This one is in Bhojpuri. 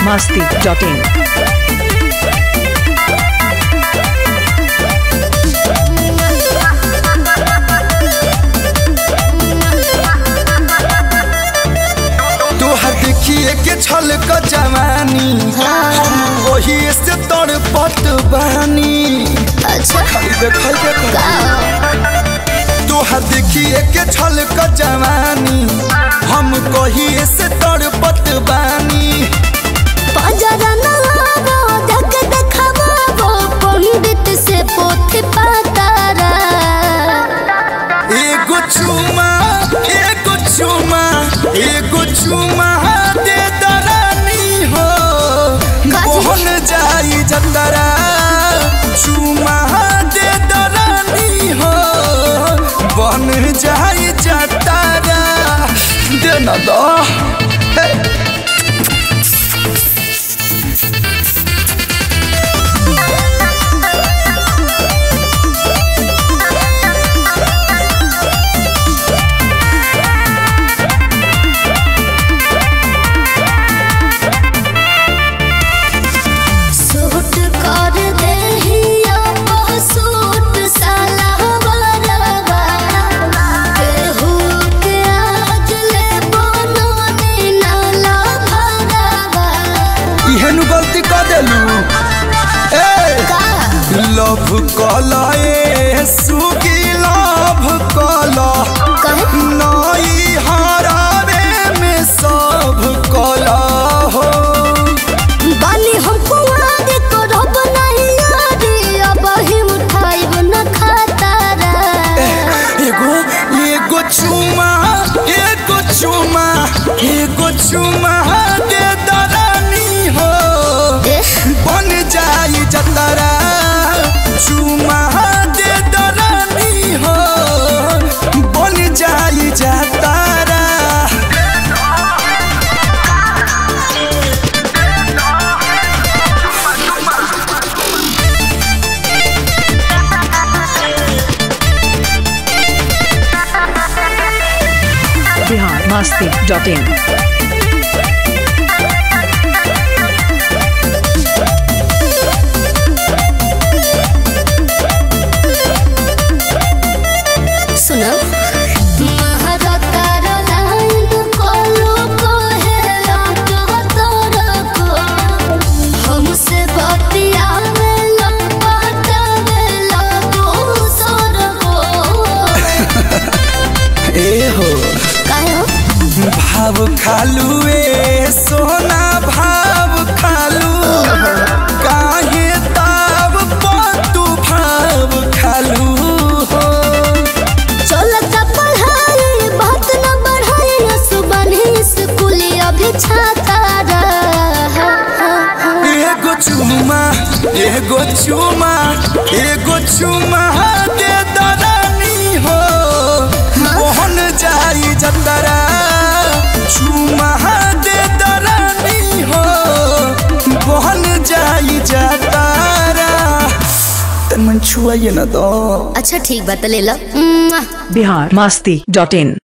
masti.in. तोहर देखिए के छल क जवानी हम वही से तोड़ पत बहानी अच्छा देखल के का तोहर देखिए के छल क जवानी हम कहिए से तोड़ पत बानी बाजारा ना आवो धक देखावो पंडित से पोथी पातारा एगो चुमा एगो चुमा एगो चुमा दे दरानी हो काजी? मोहन जाई जतरा चुमा दे दरानी हो बन जाई जतरा दे न दो हे। सूट कर देहिया सूट साला बरवा केहू के आज ले बनोनी नाला भरवा इहेनु गलती कर देलू ए का लव कला ए सुगी लव कला कहे नई हरावे में सब कला हो बानी हम कुआर करब नहीं यारी अब ही उठाइब न खातारा एगो एगो चुमा एगो चुमा एगो चुमा दे दरानी हो एह, बन जाई जतरा चुमा दे दरानी हो बन जाई जतरा Bihar masti.in. सुनो महारतार लाइन कोलो कोहेला तो तोरा को हमसे बतियावे ला पटावे ला दूसर को ए हो काहे हो भाव खालू ए सोना भाव खालू काहे ताव तू भाव खालू हो चलता पढ़ाई बात न बढ़ाई सुबह स्कूल अभी छाता रहा एगो चुमा एगो चुमा एगो चुमा दे दरानी हो मोहन जाई जतरा चुमा दे दरानी हो मोहन जाई जतरा तन मन छुआइए ना दो अच्छा ठीक बात ले लो Bihar masti.in.